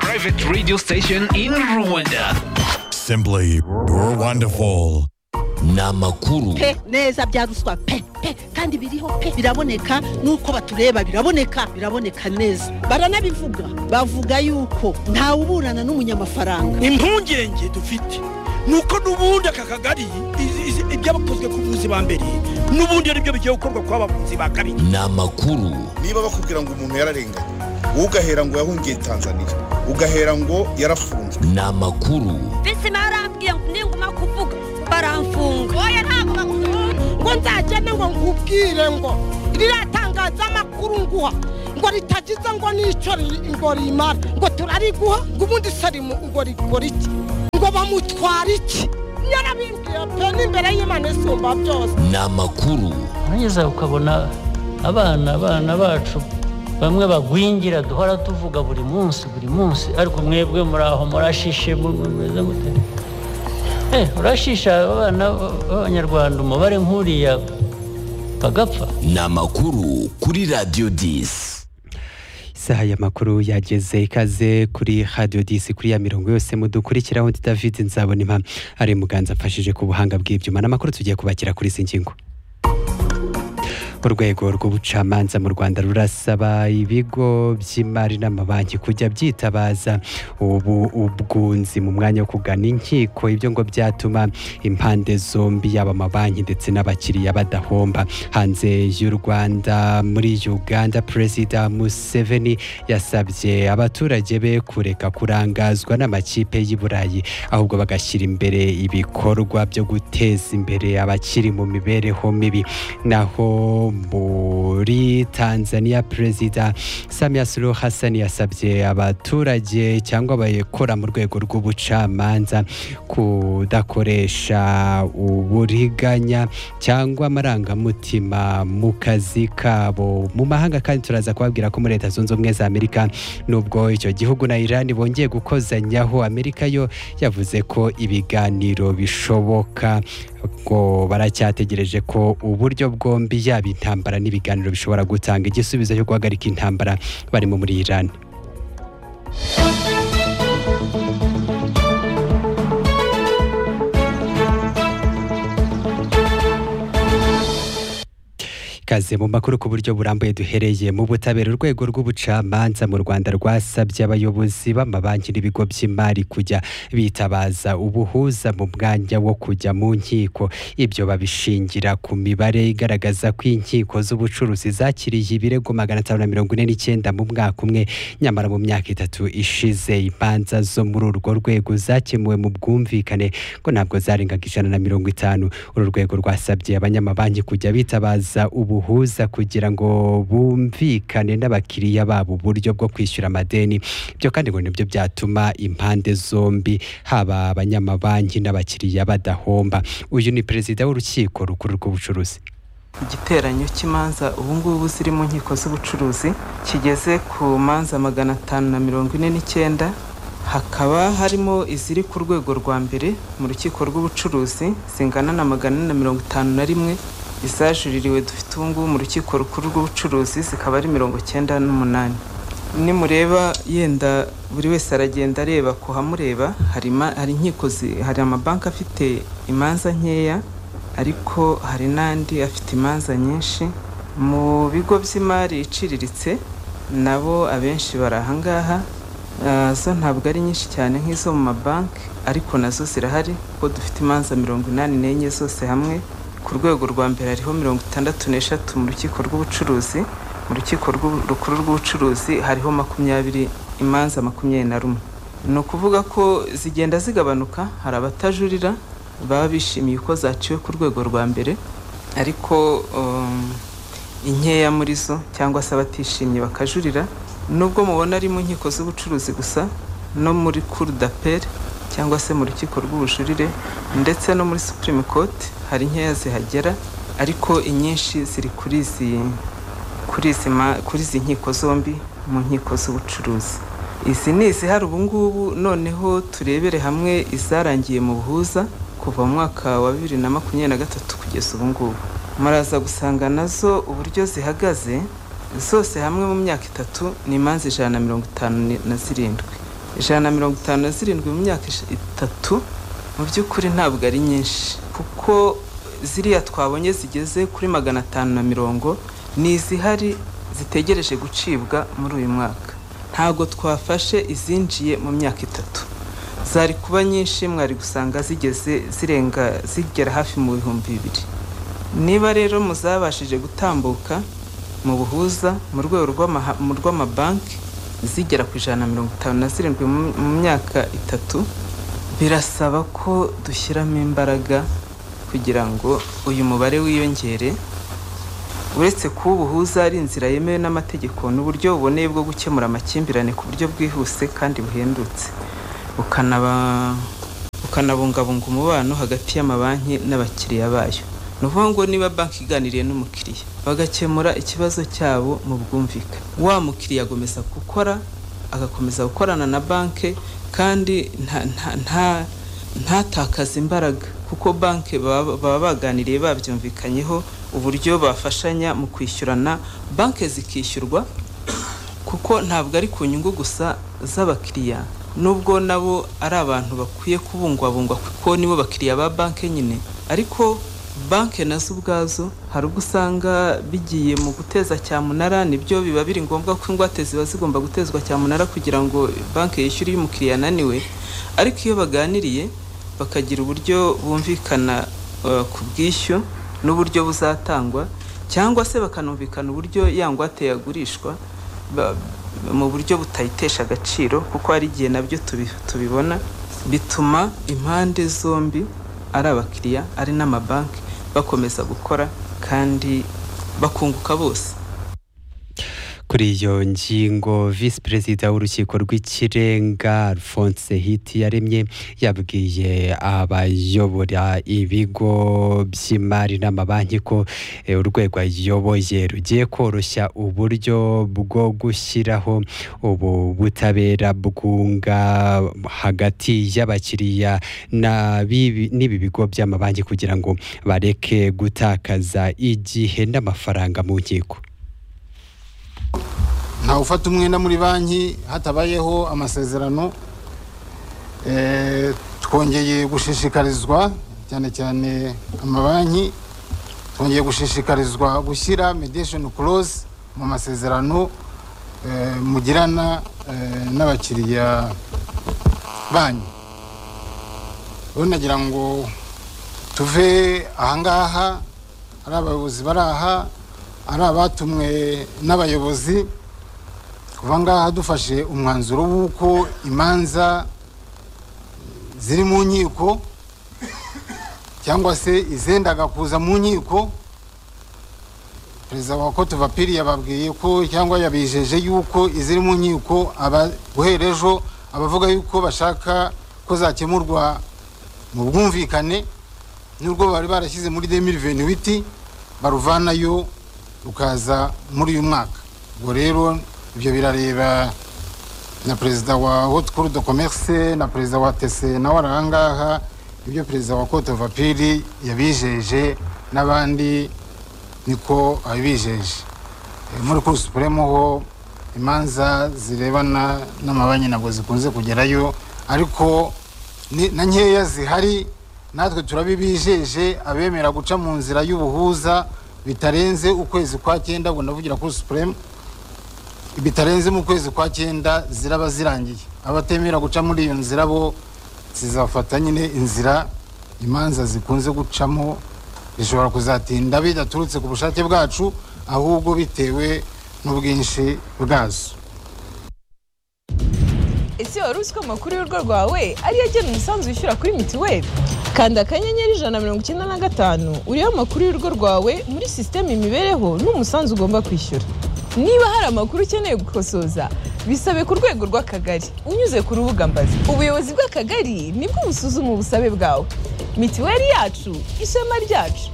private radio station in Rwanda. Simply wonderful. ni amakuru pe neza bya ruswa pe pe kandi biriho pe biraboneka nuko batureba biraboneka biraboneka neza baranabivuga bavuga yuko ntawuburana n'umunyamafaranga impungenge dufite ni uko n'ubundi aka kagari izi- izi- ibyabakozwe ku buzi ba mbere n'ubundi ari byo bigiye gukorwa ku bavuzi ba kabiri ni amakuru niba bakubwira ngo umuntu yararenganye wowe ugahera ngo yahungiye tanzania ugahera ngo yarafunzwe ni amakuru bisi barambwiye ngo ninguma kuvuga baramfunga oya ntabwo bagufunga ngo nzagende ngo nkubwire ngo ririya tangazamakuru nguha ngo ritagize ngo n'icyo ri- ngo rimara ngo turariguha ngo ubundi sarimu ngo rikora iki ngo bamutwara iki yarabimbwiye pe n'imbere y'imana isumba byose ni amakuru nugeza ukabona abana abana bacu bamwe bagwingira duhora tuvuga buri munsi buri munsi ariko mwebwe muri aho murashishe mu- mu- mumeze mute Eh, urashisha abana b'abanyarwanda umubare nk'uriya bagapfa ni amakuru kuri radiyo disi isaha y'amakuru yageze ikaze kuri radiyo disi kuri ya mirongo yose mudukurikiraho ndi david nzabona impamvu ari muganza amfashije ku buhanga bw'ibyuma n'amakuru tugiye kubakira kuri izi ngingo urwego rw'ubucamanza mu rwanda rurasaba ibigo by'imari n'amabanki kujya byitabaza ubu ubwunzi mu mwanya wo kugana inkiko ibyo ngo byatuma impande zombi yaba amabanki ndetse n'abakiriya badahomba hanze y'u rwanda muri uganda perezida museveni yasabye abaturage be kureka kurangazwa n'amakipe y'i burayi ahubwo bagashyira imbere ibikorwa byo guteza imbere abakiri mu mibereho mibi naho muri tanzania perezida samia suluhu hassan yasabye abaturage cyangwa abakora mu rwego rw'ubucamanza kudakoresha uburiganya cyangwa amarangamutima mu kazi kabo mu mahanga kandi turaza kubabwira ko muri leta zunze ubumwe za amerika nubwo icyo gihugu na iran bongeye gukozanyaho amerika yo yavuze ko ibiganiro bishoboka ngo baracyategereje ko uburyo bwombi yaba intambara n'ibiganiro bishobora gutanga igisubizo cyo guhagarika intambara barimo muri iran ikaze mu makuru ku buryo burambuye duhereye mu butabera urwego rw'ubucamanza mu rwanda rwasabye abayobozi b'amabanki n'ibigo by'imari kujya bitabaza ubuhuza mu mwanya wo kujya mu nkiko ibyo babishingira ku mibare igaragaza ko inkiko z'ubucuruzi zakiriye ibirego magana atanu na mirongo ine n'icyenda mu mwaka umwe nyamara mu myaka itatu ishize imanza zo muri urwo rwego zakemuwe mu bwumvikane ko ntabwo zarengaga ijana na mirongo itanu uru rwego rwasabye abanyamabanki kujya bitabaza ubuhuza kugira ngo bumvikane n'abakiriya babo uburyo bwo kwishyura amadeni ibyo kandi ngo nibyo byatuma impande zombi haba abanyamabanki n'abakiriya badahomba uyu ni perezida w'urukiko rukuru rw'ubucuruzi igiteranyo cy'imanza ubungubu ziri mu nkiko z'ubucuruzi kigeze ku manza magana atanu na mirongo ine n'icyenda hakaba harimo iziri ku rwego rwa mbere mu rukiko rw'ubucuruzi zingana na magana ane na mirongo itanu na rimwe izajuririwe dufite ubungubu mu rukiko rukuru rw'ubucuruzi zikaba ari mirongo icyenda n'umunani nimureba yenda buri wese aragenda areba ku hamureba hari ima- hari inkiko zi- hari amabanki afite imanza nkeya ariko hari n'andi afite imanza nyinshi mu bigo by'imari iciriritse nabo abenshi bari ahangaha Ah, zo ntabwo ari nyinshi cyane nk'izo mu mabanki ariko nazo zirahari kuko dufite imanza mirongo inani n'enye zose hamwe ku rwego rwa mbere hariho mirongo itandatu n'eshatu mu rukiko rw'ubucuruzi mu rukiko rw'u- rukuru rw'ubucuruzi hariho makumyabiri imanza makumyabiri na rumwe ni ukuvuga ko zigenda zigabanuka hari abatajurira baba bishimiye ko zaciwe ku rwego rwa mbere ariko um, inkeya muri zo cyangwa se abatishimye bakajurira nubwo mubona ari mu nkiko z'ubucuruzi gusa no muri cour d'appel cyangwa se mu rukiko rw'ubujurire ndetse no muri supreme court hari inkeya zihagera ariko inyinshi ziri kuri izi kuri izi ma- kuri izi nkiko zombi mu nkiko z'ubucuruzi izi ni izihari ubu ngubu noneho turebere hamwe izarangiye mu buhuza kuva mu mwaka wa bibiri na makumyabiri na gatatu kugeza ubu ngubu muraza gusanga nazo uburyo zihagaze zose hamwe mu myaka itatu ni imanza ijana na mirongo itanu ni- na zirindwi ijana na mirongo itanu na zirindwi mu myaka ish- itatu mu by'ukuri ntabwo ari nyinshi kuko ziriya twabonye zigeze kuri magana atanu na mirongo ni izihari zitegereje gucibwa muri uyu mwaka ntabwo twafashe izinjiye mu myaka itatu zari kuba nyinshi mwari gusanga zigeze zirenga zigera hafi mu bihumbi bibiri niba rero muzabashije gutambuka mu buhuza mu rwego rw'amaha- mu rw'amabanki zigera ku ijana na mirongo itanu na zirindwi mu mu myaka itatu birasaba ko dushyiramo imbaraga kugira ngo uyu mubare wiyongere uretse kuba ubuhuza ari inzira yemewe n'amategeko n'uburyo buboneye bwo gukemura amakimbirane ku buryo bwihuse kandi buhendutse bukanaba- bukanabungabunga umubano hagati y'amabanki n'abakiriya bayo ni ukuvuga ngo niba banki iganiriye n'umukiriya bagakemura ikibazo cyabo mu bwumvikane wa mukiriya agomeza gukora agakomeza gukorana na banki kandi nta- nta- nta- ntatakaze imbaraga kuko banki baba baba baganiriye babyumvikanyeho uburyo bafashanya mu kwishyurana banki zikishyurwa kuko ntabwo ari ku nyungu gusa z'abakiriya nubwo nabo ari abantu bakwiye kubungwabungwa kuko nibo bakiriya ba banki nyine ariko banki nazo ubwazo hari ubwo usanga bigiye mu guteza cyamunara nibyo biba biri ngombwa ko ingwate ziba zigomba gutezwa cyamunara kugira ngo banki yishyure iyo umukiriya ananiwe ariko iyo baganiriye bakagira uburyo bumvikana eh, ku bwishyu n'uburyo buzatangwa cyangwa se bakanumvikana uburyo ya ngwate yagurishwa ba- mu buryo butayitesha agaciro kuko hari igihe nabyo tubi- tubibona bituma impande zombi ari abakiriya ari n'amabanki bakomeza gukora kandi bakunguka bose kuri iyo ngingo visi perezida w'urukiko rw'ikirenga alphonse hiti yaremye yabwiye abayobora ibigo by'imari n'amabanki ko eh, urwego ayoboye rugiye koroshya uburyo bwo gushyiraho ubu butabera bwunga hagati y'abakiriya na bibi- n'ibi bigo by'amabanki kugira ngo bareke gutakaza igihe n'amafaranga mu nkiko ntawe ufata umwenda muri banki hatabayeho amasezerano Eh, twongeye gushishikarizwa cyane cyane amabanki twongeye gushishikarizwa gushyira mediation clause mu masezerano eh, mugirana eh, n'abakiriya banyu rero nagira ngo tuve ahangaha ari abayobozi bari aha ari abatumwe n'abayobozi kuva ngaha dufashe umwanzuro w'uko imanza ziri mu nkiko cyangwa se izendaga kuza mu nkiko perezida wa kote vapiri yababwiye ko cyangwa yabijeje yuko iziri mu nkiko aba- guhera ejo abavuga yuko bashaka ko zakemurwa mu bwumvikane n'urwo bari barashyize muri 2028 baruvanayo rukaza muri uyu mwaka ubwo rero ibyo birareba na perezida wa haute cour de commerce na perezida wa tc nawe ari ahangaha ibyo perezida wa cote vapiri yabijeje n'abandi niko abijeje Eh, muri cour supreme ho imanza zirebana n'amabanki ntabwo zikunze kugerayo ariko ni- na nkeya zihari natwe turabibijeje abemera guca mu nzira y'ubuhuza bitarenze ukwezi kwa cyenda ubwo ndavugira kuri supreme bitarenze mu kwezi kwa cyenda ziraba zirangiye abatemera guca muri iyo nzira bo zizafata nyine inzira imanza zikunze gucamo zishobora kuzatinda bidaturutse ku bushake bwacu ahubwo bitewe n'ubwinshi bwazo ese wari uzi ko amakuru y'urugo rwawe ariyo agena umusanzu wishyura kuri mitiweli kanda akanyenyeri ijana na mirongo icyenda na gatanu uriho amakuru y'urugo rwawe muri sisiteme imibereho n'umusanzu ugomba kwishyura niba hari amakuru ukeneye gukosoza bisabe ku rwego rw'akagari unyuze ku rubuga mbazi ubuyobozi bw'akagari nibwo busuzuma ubusabe bwawe mitiweli yacu ishema ryacu